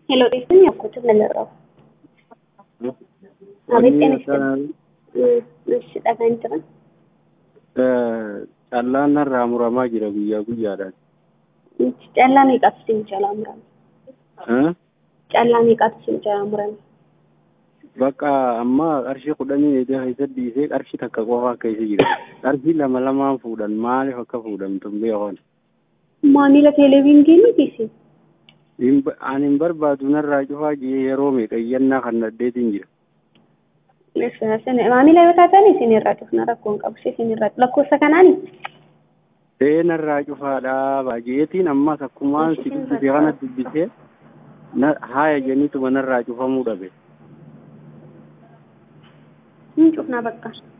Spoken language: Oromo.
ሄሎ ጤፍን ያኩት መለራው አቤት ጤና ይስጥልኝ። እሺ ጠጋኝ ጥራ callaan narraa muramaa jira guyyaa guyyaadhaan. callaa meeqatu isin jalaa murame? Eh? Callaa meeqatu isin jalaa murame? Bakka amma qarshii kudhanii eedee keessa dhiisee qarshii takka qofa akka isa jira. Qarshii lama lamaan fuudhan maaliif akka fuudhamtu hin beekan. Maamila televiizyinii miti isin? Ani hin barbaadu narraa cufaa jee yeroo meeqa iyyannaa kan naddeetiin jira. Maamila yoo taatan isin irraa cufna rakkoon qabu isin irraa lakkoofsa kanaani? Ta'ee narraa cufaadhaa baay'eetiin ammas akkumaan si dubbise kana dubbisee haaya jeniituma narraa cufamuu dhabe. Hin cufna bakka.